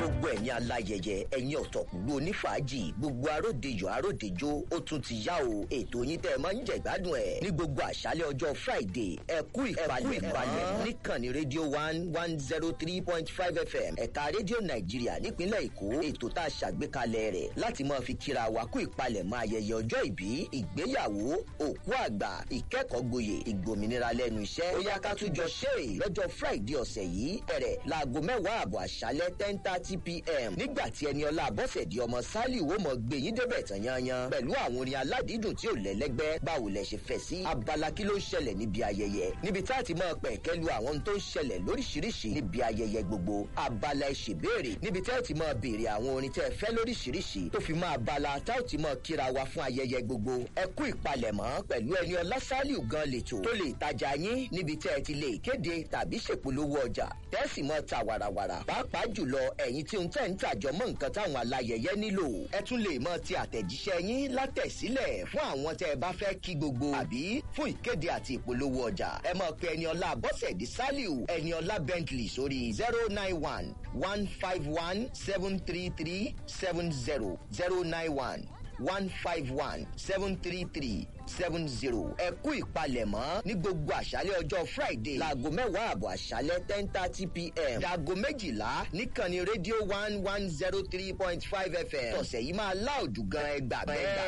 gbogbo ẹ̀yin aláyẹyẹ ẹ̀yin ọ̀tọ̀kùlú onífàájì gbogbo aródejò aródejò ó tún ti yá o ètò yín tẹ́ ẹ máa ń jẹ ìgbádùn ẹ̀ ní gbogbo àṣálẹ̀ ọjọ́ friday ẹ kú ìpalẹ̀ ìpalẹ̀ níkànnì rédíò one one zero three point five fm ẹ̀ka rédíò nàìjíríà nípínlẹ̀ èkó ètò tá a ṣàgbékalẹ̀ rẹ̀ láti máa fi kíra wa kú ìpalẹ̀ máa ayẹyẹ ọjọ́ ìbí ìgbéyàwó òkú àgbà ìkẹ́kọ̀ọ́ gboyè ìgbòmìnira lẹ́nu iṣẹ́ ó yá ká tún jọ ṣe é lọ́jọ́ friday ọ̀sẹ̀ yìí bẹ̀rẹ̀ láago mẹ́wàá àbọ̀ àṣálẹ́ ten thirty pm nígbà tí ẹni ọlá àbọ̀sẹ̀dì ọmọ sálì wo mọ̀ gbé yín débẹ̀ tán yanyan pẹ̀lú àwọn orin aládìídùn tí ò lẹ́lẹ́gbẹ́ báwo lẹ ṣe fẹ́ sí abala kí ló ń ṣẹlẹ̀ níbi ayẹyẹ níbi tá a ti máa pẹ̀ kẹ́lu àwọn tó ń ṣẹlẹ̀ lóríṣiríṣi níbi ayẹyẹ gbogbo abala ìṣèbéèrè níbi tẹ́ ẹ ti máa béèrè àwọn orin tẹ́ ẹ fẹ́ lóríṣiríṣi tó fi máa abala tá ò ti máa kíra wa fún ayẹyẹ gbogbo ẹ kú ìpalẹ̀mọ́ pẹ̀lú ẹni ọlá sálíù gan lètò tó lè tajà yín níbi tẹ́ ẹ ti lè kéde tàbí ṣèpolówó ọjà tẹ́sì mọ́ ta wàràwàrà pàápàá jùlọ ẹ̀yin tí ń tẹ̀ ń tàjọ mọ́ nǹkan táwọn alayẹyẹ nílò ẹ tún lè mọ ti àtẹ̀jíṣẹ́ yín látẹ̀sílẹ̀ fún àwọn tẹ́ ẹ bá fẹ́ kí gbogbo àbí fún ìkéde àti ìpolówó ọjà ẹ mọ̀ pé ẹni ọlá bọ́sẹ̀dì sálíù ẹni ọlá bentley sórí zero nine one one five one seven three three seven zero zero nine one one five one seven three three seven zero ẹ kú ìpalẹ̀mọ́ ní gbogbo àṣálẹ̀ ọjọ́ friday láago mẹ́wàá àbọ̀ àṣálẹ̀ ten thirty pm dàgọ́ méjìlá níkànnì rédíò one one zero three point five fm tọ̀sẹ̀ yìí máa láòdù gan ẹgbàá bẹ́ẹ̀.